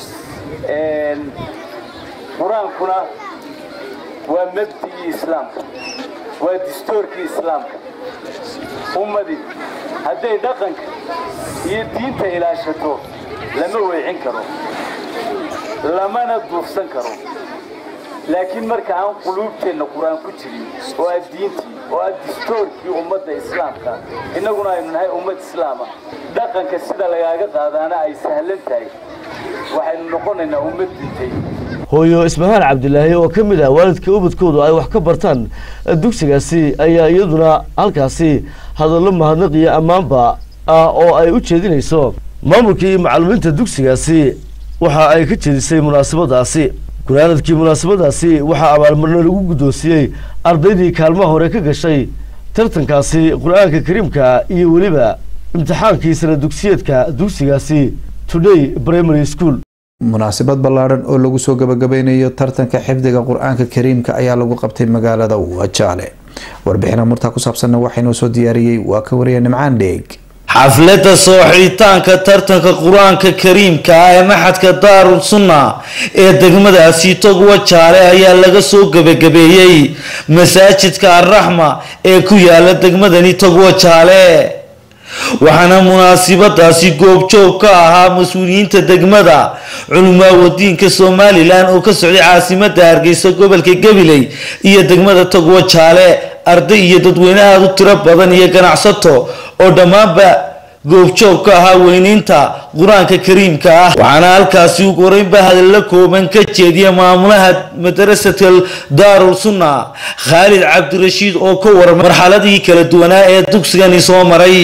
qur-aankuna waa mabdigii islaamka waa distoorkii islaamka ummadii hadday dhaqanka iyo diinta ilaashato lama weecin karo lamana duufsan karo laakiin marka aan quluubteenna qur-aan ku jirin oo aad diintii oo aad distoorkii ummadda islaamka innaguna aynu nahay ummad islaama dhaqanka sida lagaaga qaadaana ay sahlan tahay waxaynu noqonaynaa ummad dintay hooyo ismahaan cabdilaahi oo ka mid ah waalidka ubadkoodu ay wax ka bartaan dugsigaasi ayaa iyaduna halkaasi hadallo mahadnaq iyo ammaanba ah oo ay u jeedinayso maamulkii iyo macalimiinta dugsigaasi waxa ay ka jeedisay munaasabadaasi gunaanadkii munaasabadaasi waxaa abaalmarino lagu guddoonsiiyey ardaydii kaalmaha hore ka gashay tartankaasi qur-aanka kariimka iyo weliba imtixaankii sana dugsiyeedka dugsigaasi today primary school munaasabad ballaadhan oo lagu soo gabagabeynayo tartanka xifdiga qur-aanka kariimka ayaa lagu qabtay magaalada wajaale warbixina murtaa ku saabsanna waxaa inoo soo diyaariyey waa ka wariya nimcaan dheeg xafladda soo xidhitaanka tartanka qur-aanka kariimka ah ee maxadka daarul sunna ee degmadaasi togwa jaale ayaa laga soo gebagabeeyey masaajidka arraxma ee ku yaala degmadani togwa jaale waxaana munaasibadaasi goobjoog ka ahaa mas-uuliyiinta degmada culumaa wadiinka somalilan oo ka socday caasimada hargeysa gobolka gabiley iyo degmada togwa jaale arday iyo dadweyne aada u tiro badan iyo ganacsato oo dhammaanba goobjoog ka ahaa weyneynta qur-aanka kariimka ah waxaana halkaasi ugu horeynba hadalla kooban ka jeediya maamulaha madarasatal daarul sunna khaalid cabdirashiid oo ka waran marxaladii kala duwanaa ee dugsigani soo maray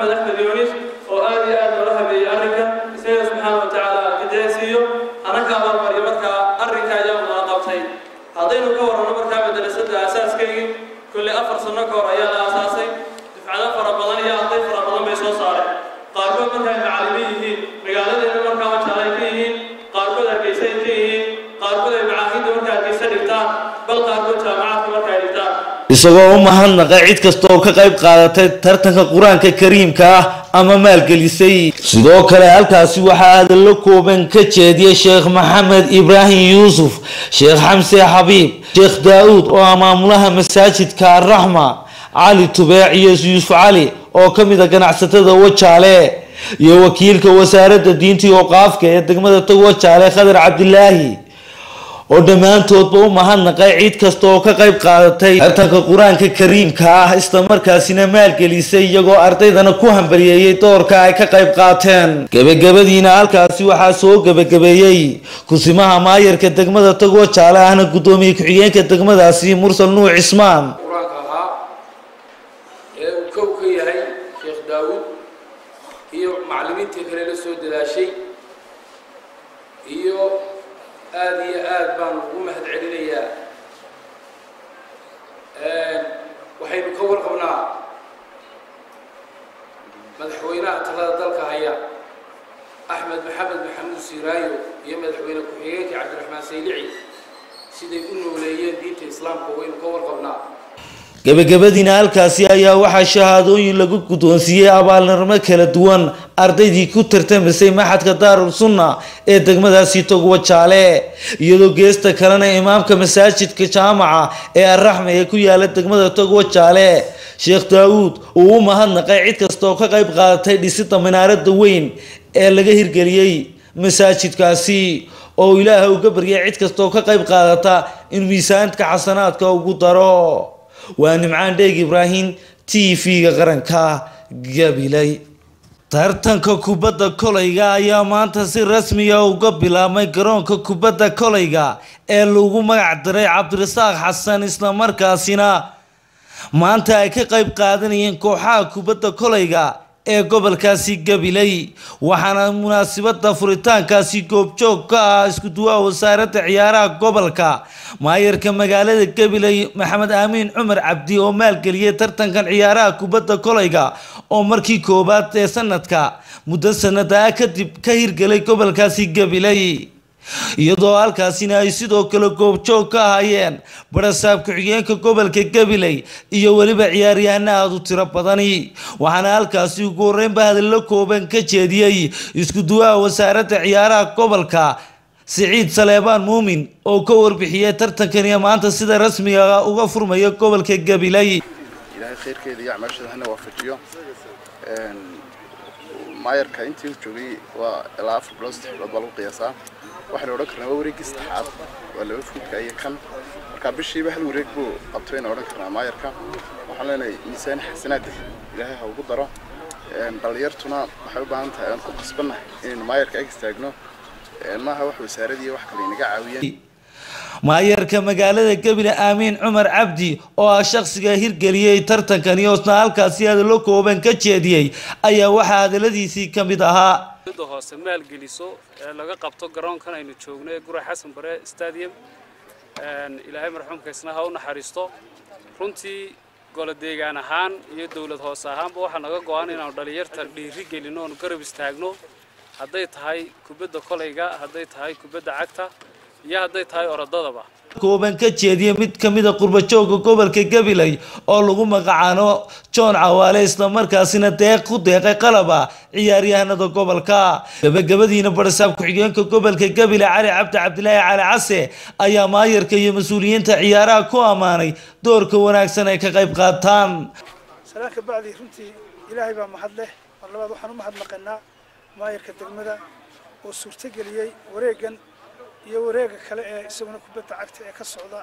isagoo u mahadnaqa cid kasta oo ka qayb qaadatay tartanka qur-aanka kariimka ah ama maalgelisay sidoo kale halkaasi waxaa hadallo kooban ka jeediyay sheekh maxamed ibraahim yuusuf sheekh xamse xabiib sheekh daa-uud oo ah maamulaha masaajidka arraxma cali tubeec iyo yuusuf cali oo ka mid a ganacsatada wajaale iyo wakiilka wasaaradda diinta iyo qaafka ee degmada tog wajaale khadar cabdilaahi oo dhammaantoodba u mahadnaqay cid kasta oo ka qayb qaadatay tartanka qur-aanka kariimka ah islamarkaasina maalgelisay iyagoo ardaydana ku hambaliyeeyey doorka ay ka qayb qaateen gebagabadiina halkaasi waxaa soo gebagabeeyey kusimaha maayarka degmada tagoo jaale ahna guddoomiye ku-xigeenka degmadaasi mursal nuuc cismaan qur-aanka ahaa ee uu kow ka yahay sheekh daawuud iyo macallimiintii kale la soo dadaashay iyo aada iyo aad baan ugu mahad celinayaa waxaynu ka warqabnaa madaxweynaha talada dalka haya axmed maxamed maxamuud siiraayo iyo madaxweyne ku-xigeenka cabdiraxmaan saylici siday u nooleeyeen diinta islaamka waynu ka warqabnaa gebagabadiina halkaasi ayaa waxaa shahaadooyin lagu guddoonsiiyey abaalnimo kala duwan ardaydii ku tartamisay maxadka daarul sunna ee degmadaasi togwa jaale iyadoo geesta kalena imaamka masaajidka jaamaca ee arraxme ee ku yaala degmada togwa jaale sheekh daawuud uu u mahadnaqay cid kasta oo ka qayb qaadatay dhisida minaarada weyn ee laga hirgeliyey masaajidkaasi oo ilaaha uga baryay cid kasta oo ka qayb qaadata in miisaanka xasanaadka ugu daro waa nimcaan dheeg ibraahim t v-ga qaranka gabilay tartanka kubadda kolayga ayaa maanta si rasmiya uga bilaabmay garoonka kubadda kolayga ee lagu magac diray cabdirasaaq xasan islamarkaasina maanta ay ka qayb qaadanayeen kooxaha kubadda kolayga ee gobolkaasi gabiley waxaana munaasabada furitaankaasi goobjoog ka ah isku duwaha wasaaradda ciyaaraha gobolka maayarka magaalada gabiley maxamed aamiin cumar cabdi oo maalgeliyay tartankan ciyaaraha kubadda kolayga oo markii koowaad ee sanadka muddo sanadaa kadib ka hirgelay gobolkaasi gabiley iyadoo halkaasina ay sidoo kale goobjoog ka ahaayeen barasaab ku-xigeenka gobolka gabiley iyo weliba ciyaaryahana aada u tiro badani waxaana halkaasi ugu horeynba hadallo kooban ka jeediyey isku duwaha wasaaradda ciyaaraha gobolka siciid saleebaan muumin oo ka warbixiyey tartankaniyo maanta sida rasmiga uga furmaya gobolka gabiley ilaahay khayrkeeda iyo acmaashada hana waafajiyo maayarka intii uu joogay waa ilaa afar bilood saddex bilood baa lagu qiyaasaa waxaynu odhan karnaa waa wareeggii saddexaad waa laba fuudka iyo kan marka bishiiba hal wareeg buu qabto aynu odhan karnaa maayarka waxaan leenahay miisaan xasanaada ilaahay ha ugu daro dhalinyartuna waxay u baahan tahay aan ku qasbannahay inaynu maayarka ag istaagno maaha wax wasaaradii wax kale inaga caawiyeen maayarka magaalada gabile aamiin cumar cabdi oo ah shakhsiga hirgeliyey tartankani oosna halkaasi hadallo kooban ka jeediyey ayaa waxaa hadaladiisii ka mid ahaa dowladda hoose maalgeliso ee laga qabto garoonkan aynu joogno ee gura xasan bare stadium ilaahay marxuumka isna ha u naxariisto runtii golo deegaan ahaan iyo dowlad hoose ahaanba waxaa naga go-an inaanu dhalinyarta dhiiri gelino oonu garab istaagno hadday tahay kubadda kolayga hadday tahay kubadda cagta iyo hadday tahay orodadaba kooban ka jeediya mid ka mid a qurbajooga gobolka gabiley oo lagu magacaano john cawaale islamarkaasina deeq ku deeqay qalaba ciyaaryahanada gobolka gabagabadiina barasaab ku-xigeenka gobolka gabile cali cabdi cabdilaahi cali case ayaa maayarka iyo mas-uuliyiinta ciyaaraha ku ammaanay doorka wanaagsan ay ka qayb qaataan salaan ka bacdi runtii ilaahay baa mahad leh mar labaad waxaan u mahadnaqanaa maayarka degmada oo suurtageliyey wareegan iyo wareega kale ee isaguna kubadda cagta ee ka socda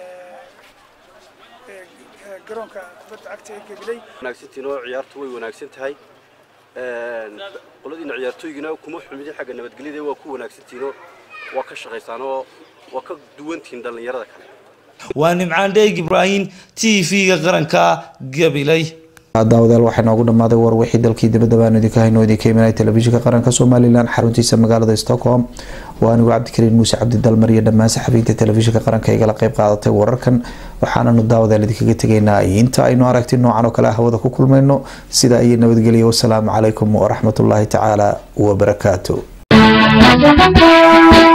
garoonka kubadda cagta ee gabiley wanaagsantiin oo ciyaartu way wanaagsan tahay qoladiina ciyaartooygina kuma xumidin xagga nabadgelyada waa ku wanaagsantiinoo waa ka shaqaysaan oo waa ka duwantihiin dhallinyarada kale waa nimcaan dheeg ibraahim t v-ga qaranka gabiley daawadayaal waxaa noogu dhammaaday war wixii dalkii dibadda baanu idinka hayno idinka imanay telefishinka qaranka somalilan xaruntiisa magaalada stockholm waa anigu cabdikariin muuse cabdidalmar iyo dhammaan saxafiyiinta telefishinka qaranka igala qayb qaadatay wararkan waxaananu daawadayaal idinkaga tegaynaa inta aynu aragti noocan oo kale hawada ku kulmayno sida ayay nabadgelya wasalaamu calaykum waraxmatullaahi tacaala wabarakaatu